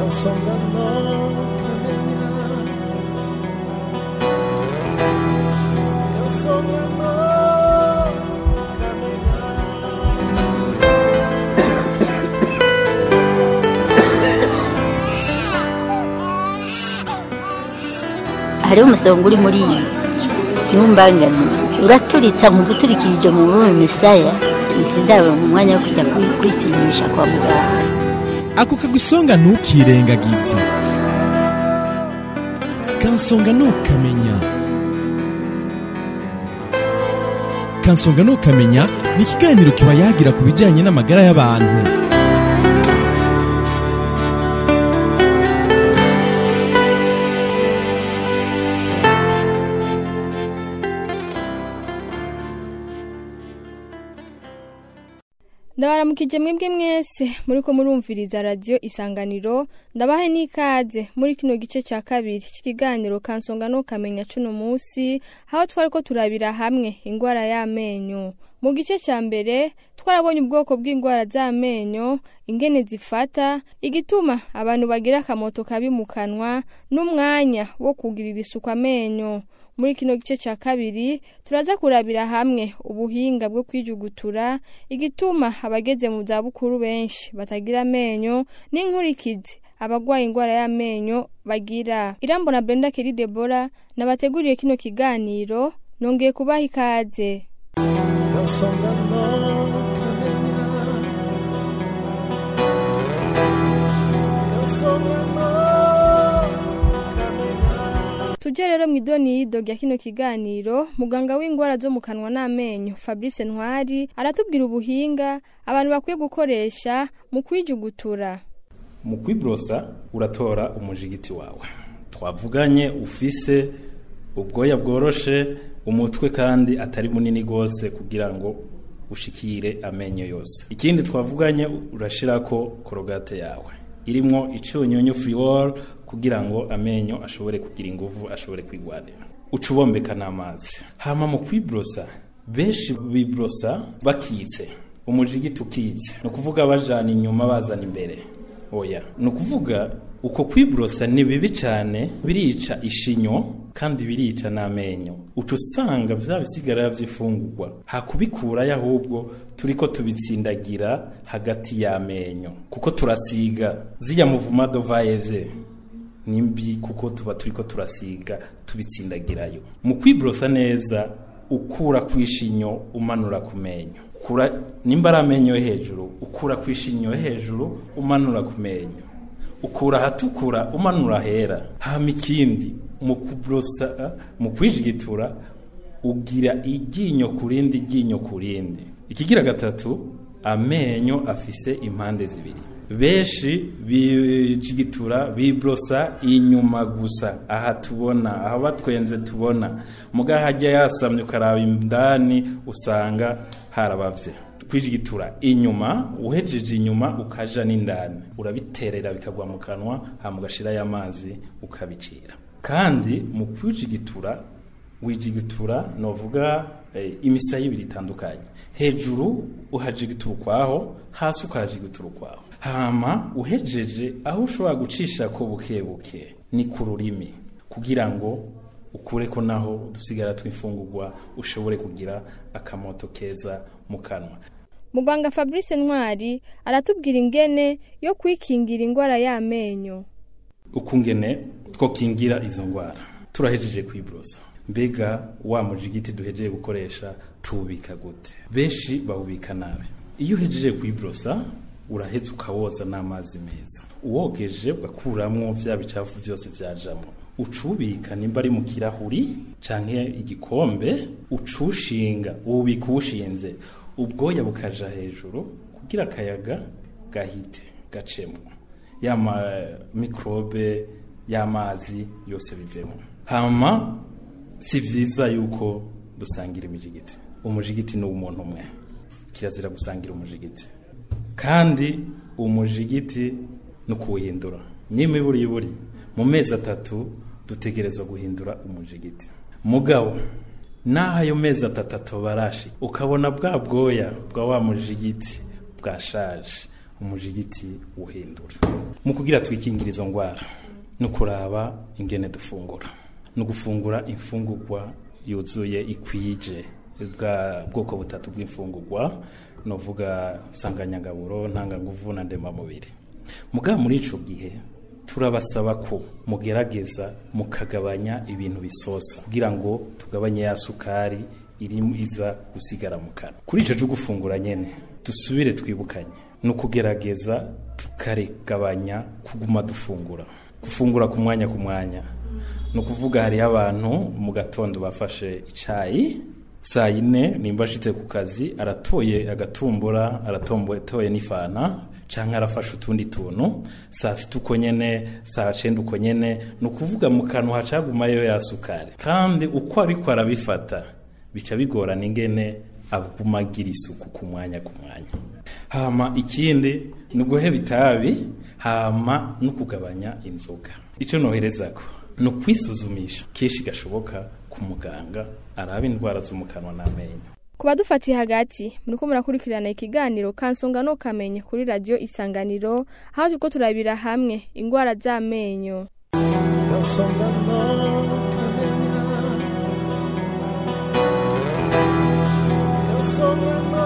kansonga no kamenya kansonga no kamenya hariho umusonga uri muri iyi ntumbangane uraturitsa mu guturikirije mu rurimi misaya izi ndabo mu mwanya wo kujya kwi- kwipimisha kwa muganga ako kagusonga ntukirengagize kansonga ntukamenya kansonga ntukamenya ni ikiganiro kiba yagira ku bijyanye n'amagara y'abantu ndabaramukije mwebwe mwese muriko murumviriza radiyo isanganiro ndabahe n'ikaze muri kino gice cya kabiri cy'ikiganiro kansonga no kamenya cuno munsi aho twari ko turabira hamwe indwara y'amenyo mu gice cya mbere twarabonye ubwoko bw'indwara z'amenyo ingene zifata igituma abantu bagira akamoto kabi mu kanwa n'umwanya wo kugirira isuku amenyo muri kino gice cya kabiri turaza kurabira hamwe ubuhinga bwo kwijugutura igituma abageze mu zabukuru benshi batagira amenyo n'inkurikizi abagwaye indwara y'amenyo bagira irambona brenda keri debora nabateguriye kino kiganiro nongeye kubaha ikaze kansonga no kamenya kansonga no kamenya tujye rero mu idoniyido rya kino kiganiro muganga w'indwara zo mu kanwa n'amenyo fabrice ntwari aratubwira ubuhinga abantu bakwiye gukoresha mu kwijugutura mu kwiborosa uratora umujigiti wawe twavuganye ufise ubwoya bworoshe umutwe kandi atari munini rwose kugira ngo ushikire amenyo yose ikindi twavuganye urashirako korogate yawe irimwo icyunyunyu furiworo kugira ngo amenyo ashobore kugira inguvu ashobore kwigwanira uca ubombeka n'amazi hama mu kwiborosa benshi biborosa bakitse umujigiti ukitse ni ukuvuga bajana inyuma bazana imbere oya ni ukuvuga uko kwiborosa ni bibi cyane birica ishinyo kandi birica n'amenyo uca usanga bya bisigarira by'ifungurwa hakubikurayo ahubwo turi ko tubitsindagira hagati y'amenyo kuko turasiga ziriya muvuma dovayeze ni mbi kuko tuba turi ko turasiga tubitsindagirayo mu kwiborosa neza ukura ku ishinyo umanura ku menyo ukura nimba ari amenyo yo hejuru ukura ku ishinyo yo hejuru umanura ku menyo ukura ahatukura umanura ahera hama ikindi mu kuborosa mu kwijigitura ugira iryinyo ku rindi ryinyo ku rindi ikigira gatatu amenyo afise impande zibiri benshi bijigitura biborosa inyuma gusa aha tubona aho batwenze tubona muga hajya yasamye ukaraba indani usanga harabavye kwijigitura inyuma uhejeje inyuma ukaja n'indani urabiterera bikagwa mu kanwa hama ugashirayo amazi ukabicira kandi mu kwijigitura wijigitura novuga eh, imisaya ibiri itandukanye hejuru uhajigitura ukwaho hasi ukahajigitura ukwaho hama uhejeje aho ushobora gucisha ko buke buke ni ku rurimi kugira ngo ukure ko naho udusigara tw'imfungurwa ushobore kugira akamoto keza mu kanwa muganga fabrice ntwari aratubwira ingene yo kwikingira indwara y'amenyo ukungene twokingira izo ndwara turahejeje kwiborosa mbega wa mujigiti duhejeje gukoresha tuwubika gute benshi bawubika nabi iyo uhejeje kwiborosa uraheza ukawoza n'amazi meza uwogeje ugakuramwo vya bicafu byose vyajamo ucubika nimba ari mu kirahuri canke igikombe ucushinga uwubika uwushinze ubwoya bukaja hejuru kugira akayaga gahite gacemo yama mikrobe y'amazi yose bivemo hama si vyiza yuko dusangira imijigiti umujigiti ni umuntu umwe kirazira gusangira umujigiti kandi umujigiti ni ukuwuhindura nyimiburi buri mu mezi atatu dutegerezwa guhindura umujigiti mugabo naho ayo mezi atatu atobarashi ukabona bwa bwoya bwa wa mujigiti bwashaje umujigiti uhindura mu kugira twikingire izo ndwara ni ukuraba ingene dufungura ni ugufungura imfungurwa yuzuye ikwije bwa bwoko butatu bw'imfungurwa novuga sanganyangaburo ntanganguvu na ndemamubiri mugabo muri ico gihe turabasaba ko mugerageza mukagabanya ibintu bisosa kugira ngo tugabanye ya sukari iri iza gusigara mu kanwa kuri ico cyo gufungura nyene dusubire twibukanye ni ukugerageza tukaregabanya kuguma dufungura gufungura ku mwanya ku mwanya ni ukuvuga hariho abantu mu gatondo bafashe icayi saa yine nimba ashitse ku kazi aratoye agatumbura aratoye n'ifana canke arafashe utundi tuntu saa sita uko nyene saa cenda uko nyene ni ukuvuga mu kanwa hacagumayo ya sukari kandi uko ariko arabifata bica bigorana ingene aguma agira isuku ku mwanya ku mwanya hama ikindi ni uguheba itabi hama no kugabanya inzoga ico noherezako ni ukwisuzumisha kenshi gashoboka ku muganga araba indwara zo mu kanwa n'amenyo ku badufatiye hagati muriko murakurikirana ikiganiro kansonga no kamenye kuri radiyo isanganiro aho turiko turabira hamwe indwara z'amenyo Kansonga no kamenya Kansonga no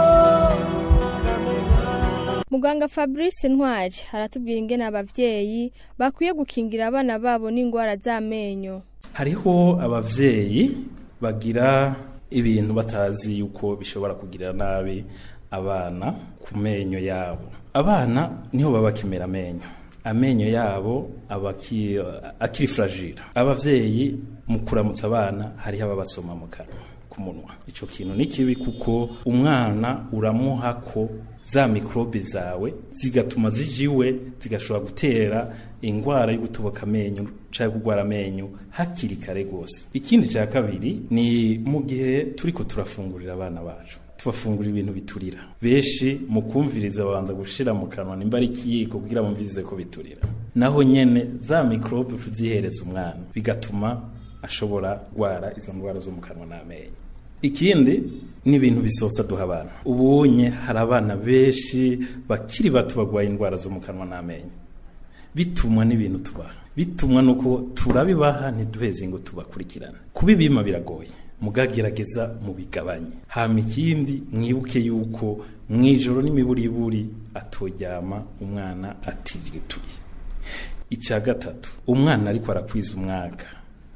kamenya muganga fabrice ntwari aratubwira ingene abavyeyi bakwiye gukingira abana babo n'indwara z'amenyo hariho abavyeyi bagira ibintu batazi yuko bishobora kugirira nabi abana ku menyo yabo abana niho baba bakimera amenyo amenyo yabo aba aki- akiri fragile abavyeyi mu kuramutsa abana hariho ababasoma mu kanwa ku munwa ico kintu ni kibi kuko umwana uramuha ko za mikrobe zawe zigatuma zijiwe zigashobora gutera ingwara yo gutoboka amenyo canke kugwara amenyo hakiri kare gose ikindi ca kabiri ni mu gihe turiko turafungurira abana bacu tubafungura ibintu biturira benshi mu kumviriza babanza gushira mu kanwa nimba ari ikiyiko kugira bumvirize ko biturira naho nyene za mikrobe tuzihereza umwana bigatuma ashobora gwara izo ndwara zo mu kanwa n'amenyo ikindi ni ibintu bisosa duha abana ubunye hari abana benshi bakiri bato bagwaye indwara zo mu kanwa n'amenyo bitumwa n'ibintu tubaha bitumwa nuko turabibaha ntiduheze ngo tubakurikirane kubibima biragoye mugagerageza mubigabanye hama ikindi mwibuke yuko mwijoro n'imiburiburi atoryama umwana atirituye ica gatatu umwana ariko arakwiza umwaka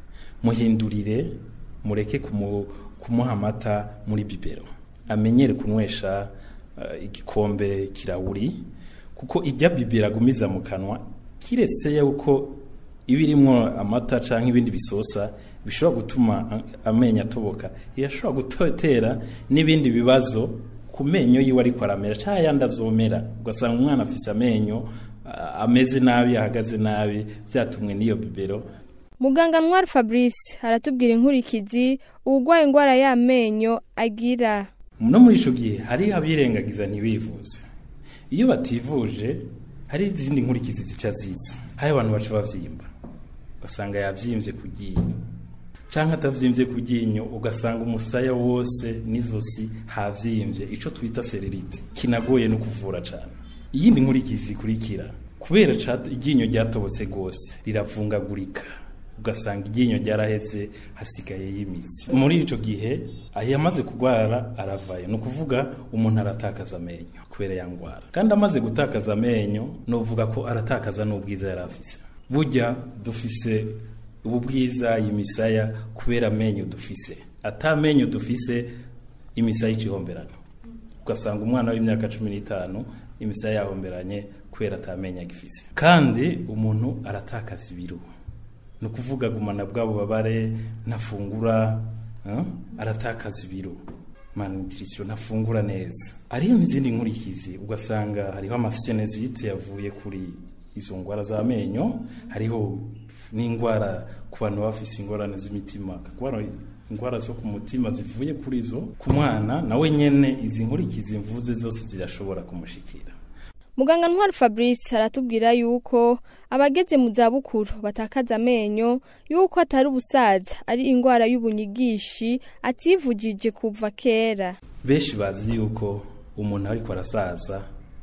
muhindurire mureke kumu, kumuha amata muri bibero amenyere kunywesha uh, igikombe kirahuri kuko ijya bibero agumiza mu kanwa kiretse yuko iba irimwo amata canke ibindi bisosa bishobora gutuma a- amenyo atoboka irashobora gutera n'ibindi bibazo ku menyo yiwe ariko aramera canke ayandi azomera ugasanga umwana afise amenyo a- ameze nabi ahagaze nabi vyatumwe n'iyo bibero muganga ntwari fabrice aratubwira inkurikizi uwugwaye indwara y'amenyo agira no muri ico gihe hariho abirengagiza ntibivuze iyo bativuje hari izindi nkurikizi zica ziza hari abantu baca bavyimba ugasanga yavyimvye ku ryinyo canke atavyimvye ku ryinyo ugasanga umusaya wose n'izosi havyimvye ico twita sererite kinagoye no kuvura cane iyindi nkurikizi zikurikira kubera ca- iryinyo ryatobotse gose riravungagurika ugasanga iryinyo ryaraheze hasigaye y'imitsi muri ico gihe aho yamaze kurwara aravayo ni ukuvuga umuntu aratakaza amenyo kubera ya ndwara kandi amaze gutakaza amenyo novuga ko aratakaza n'ubwiza yari afise burya dufise ubu bwiza imisaya kubera amenyo dufise ata amenyo dufise imisaya icihomberana ugasanga umwana w'imyaka cumi n'itanu imisaya yahomberanye kubera atamenyo agifise kandi umuntu aratakaza ibiro ni ukuvuga gumana bwabo babare ntafungura eh, aratakaza ibiro malnutrition ntafungura neza ariyo n'izindi nkurikizi ugasanga hariho amasenezite yavuye kuri izo ndwara z'amenyo hariho n'indwara ku bantu bafise ingorane z'imitima kakubara indwara zo ku mutima zivuye kuri zo ku mwana nawe nyene izi nkurikizi mvuze zose zirashobora kumushikira muganga ntwari fabrice aratubwira yuko abageze mu zabukuru batakaza amenyo yuko atari ubusaza ari indwara y'ubunyigishi ativugije kuva kera benshi bazi yuko umuntu ariko arasaza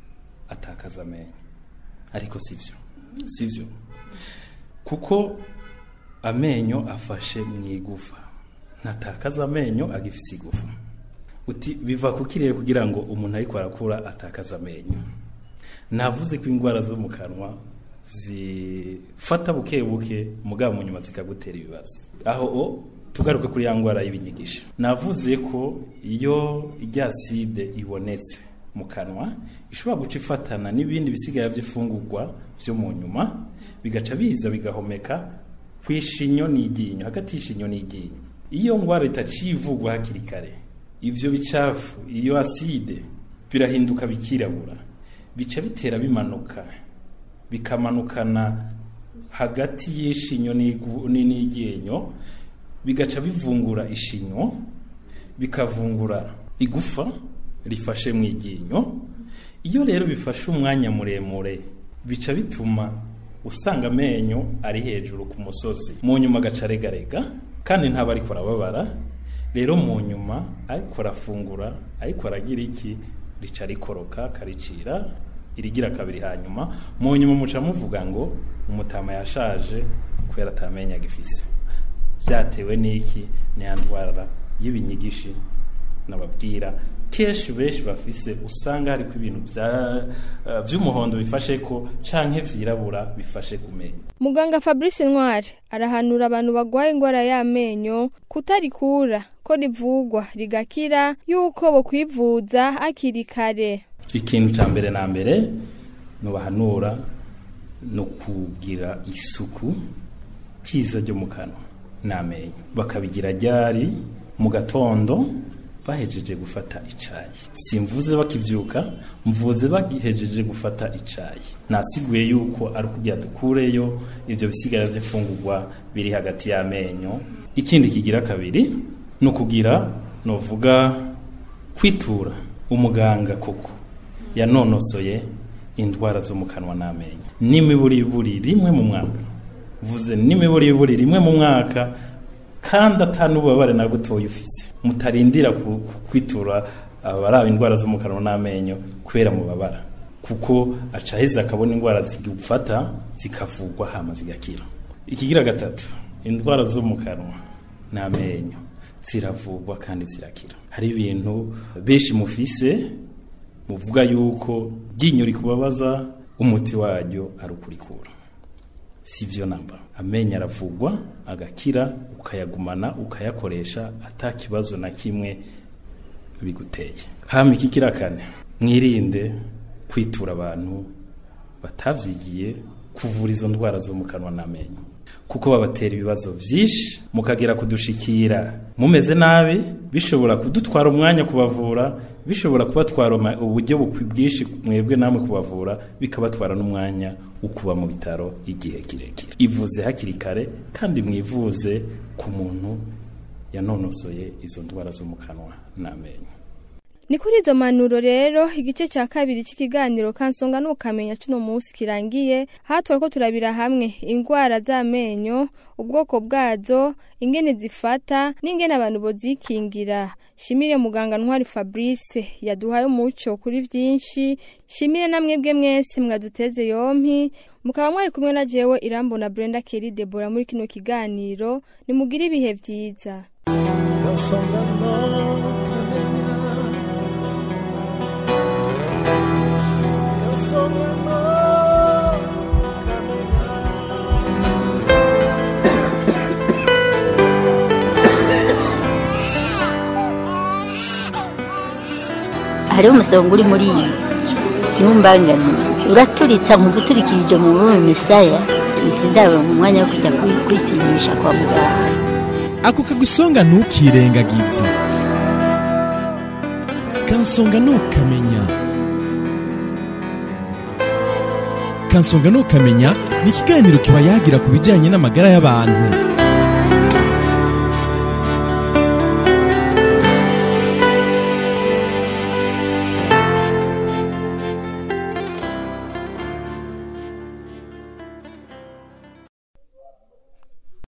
atakaza amenyo ariko sivyo sivyo kuko amenyo afashe mu igufa ntatakaza amenyo agifise igufa uti biva kukiriye kugira ngo umuntu ariko arakura atakaza amenyo navuze ko indwara zo mu kanwa zifata buke buke mugabo mu nyuma zikagutera ibibazo aho o tugaruke kuri ya ndwara y'ibinyigisho navuze ko iyo irya side ibonetse mu kanwa ishobora guca ifatana n'ibindi bisigaye by'ifungurwa byo mu nyuma bigaca biza bigahomeka ku ishinyo n'iryinyo hagati y'ishinyo n'iryinyo iyo ndwara itaciye ivugwa hakiri kare ivyo bicafu iyo aside birahinduka bikirabura bica bitera bimanuka bikamanukana hagati y'ishinyo n'igu- ni- n'iryinyo bigaca bivungura ishinyo bikavungura igufa rifashe mu iryinyo iyo rero bifashe umwanya muremure bica bituma usanga amenyo ari hejuru ku musozi mu nyuma agaca aregarega kandi ntaba ariko arababara rero mu nyuma ariko arafungura ariko aragira iki rica rikoroka karicira irigira kabiri hanyuma mu nyuma muca muvuga ngo umutama yashaje kubera atamenya agifise byatewe n'iki ni ya ndwara y'ibinyigishi nababwira kenshi benshi bafise usanga hariko ibintu bya- eh, vy'umuhondo bifashe ko canke vyirabura bifashe ku menyo muganga fabrice ntwari arahanura abantu bagwaye indwara y'amenyo kutarikura ko rivugwa rigakira yuko bo kwivuza hakiri kare ikintu ca mbere na mbere nubahanura no kugira isuku kiza ryo mu kanwa n'amenyo bakabigira ryari mu gatondo bahejeje gufata icayi simvuze bakivyuka mvuze bagihejeje gufata icayi nasiguye yuko ari ukugira dukureyo ivyo bisigara vy'imfungurwa biri hagati y'amenyo ikindi kigira kabiri ni ukugira novuga kwitura umuganga koko yanonosoye indwara zo mu kanwa n'amenyo n'imiburiburi rimwe mu mwaka vuze n'imiburiburi rimwe mu mwaka kandi atanububabare na butoya ufise mutarindira ku- ku- kwitura abaraba indwara zo mu kanwa n'amenyo kubera mubabara kuko aca aheza akabona indwara zigufata zikavugwa hama zigakira ikigira gatatu indwara zo mu kanwa n'amenyo ziravugwa kandi zirakira hari ibintu benshi mufise muvuga yuko ryinyo rikubabaza umuti waryo ari ukurikura si byo namba amenyo aravugwa agakira ukayagumana ukayakoresha ata kibazo na kimwe biguteye hama iki kira kane mwirinde kwitura abantu batavyigiye kuvura izo ndwara zo mu kanwa n'amenyo kuko babatera ibibazo vyinshi mukagera kudushikira mumeze nabi bishobora kudutwara umwanya kubavura bishobora kubatwara uma- uburyo bukwi- bwinshi mwebwe namwe kubavura bikabatwara n'umwanya wo kuba mu bitaro igihe kirekire ivuze hakiri kare kandi mwivuze ku muntu yanonosoye izo ndwara zo mu kanwa n'amenyo ni kuri izo manuro rero igice cya kabiri cy'ikiganiro kansonga n'ukamenya cuno munsi kirangiye hatwara ko turabira hamwe indwara z'amenyo ubwoko bwazo ingene zifata n'ingene abantu bozikingira shimire muganga ntwari fabrice yaduhaye umuco kuri byinshi shimire na mwebwe mwese mwaduteze yompi mukaba mwari kumwe na jewe irambona brenda keri debora muri kino kiganiro nimugire ibihe byiza Kansonga no kamenya Kansonga no kamenya hariho umusonga uri muri iyi ntumbangane uraturitsa mu guturikirije mu rurimi misaya izi ndabo mu mwanya wo kujya kwi- kwipimisha kwa muganga ako kagusonga ntukirengagize kansonga ntukamenya kansonga ntukamenya ni ikiganiro kiba yagira ku bijyanye n'amagara y'abantu